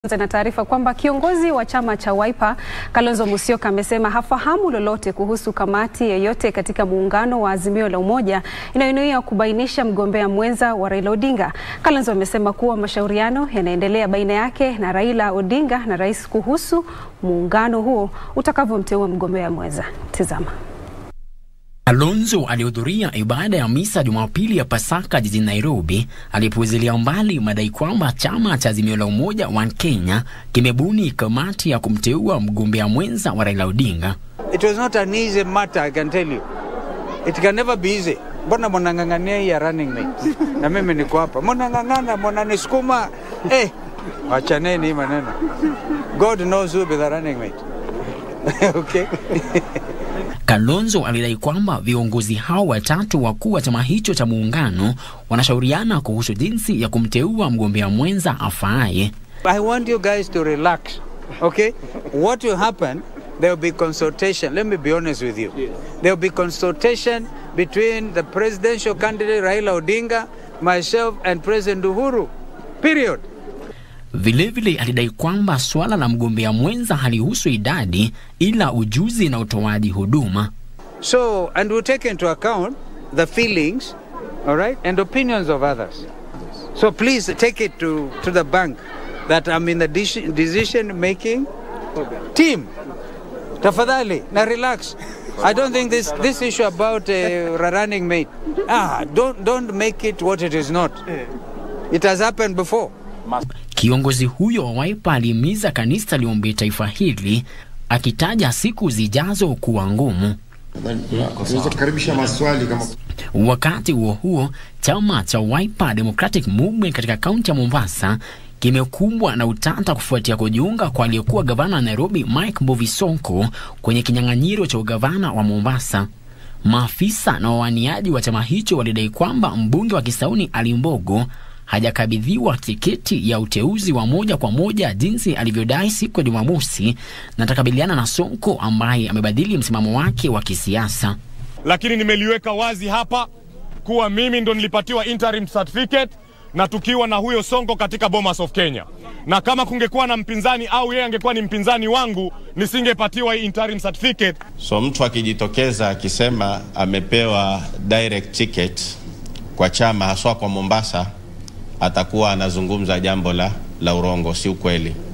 Na taarifa kwamba kiongozi wa chama cha Wiper Kalonzo Musyoka amesema hafahamu lolote kuhusu kamati yoyote katika muungano wa Azimio la Umoja inayonuia kubainisha mgombea mwenza wa Raila Odinga. Kalonzo amesema kuwa mashauriano yanaendelea baina yake na Raila Odinga na rais kuhusu muungano huo utakavyomteua mgombea mwenza. Tazama. Kalonzo alihudhuria ibada ya misa Jumapili ya Pasaka jijini Nairobi, alipuuzilia mbali madai kwamba chama cha Azimio la Umoja wa Kenya kimebuni kamati ya kumteua mgombea mwenza wa Raila Odinga. It was not an easy matter, I can tell you. It can never be easy. Mbona mnang'ang'ania hii ya running mate? Na mimi niko hapa. Mnang'ang'ana, mnanisukuma. Eh, wachaneni hii maneno. God knows who will be the running mate. okay? Kalonzo alidai kwamba viongozi hao watatu wakuu wa chama hicho cha muungano wanashauriana kuhusu jinsi ya kumteua mgombea mwenza afaaye. I want you guys to relax. Okay? What will happen, there will be consultation. Let me be honest with you. There will be consultation between the presidential candidate Raila Odinga, myself and President Uhuru. Period. Vilevile alidai kwamba suala la mgombea mwenza halihusu idadi ila ujuzi na utoaji huduma. So, and we'll take into account the feelings, all right, and opinions of others. So please take it to, to the bank that I'm in the deci- decision making team. Tafadhali, na relax. I don't think this, this issue about uh, running mate, ah, don't, don't make it what it is not. It has happened before. Kiongozi huyo wa Wiper alihimiza kanisa liombee taifa hili akitaja siku zijazo kuwa ngumu. Tunaweza kukaribisha maswali kama Wakati huo huo, chama cha Wiper Democratic Movement katika kaunti ya Mombasa kimekumbwa na utata kufuatia kujiunga kwa aliyekuwa gavana wa Nairobi Mike Mbuvi Sonko kwenye kinyang'anyiro cha ugavana wa Mombasa. Maafisa na wawaniaji wa chama hicho walidai kwamba mbunge wa Kisauni Ali Mbogo hajakabidhiwa tiketi ya uteuzi wa moja kwa moja jinsi alivyodai siku ya Jumamosi, na atakabiliana na Sonko ambaye amebadili msimamo wake wa kisiasa. lakini nimeliweka wazi hapa kuwa mimi ndo nilipatiwa interim certificate na tukiwa na huyo Sonko katika Bomas of Kenya, na kama kungekuwa na mpinzani au yeye angekuwa ni mpinzani wangu nisingepatiwa hii interim certificate. So mtu akijitokeza akisema amepewa direct ticket kwa chama haswa kwa Mombasa, atakuwa anazungumza jambo la, la urongo, si ukweli.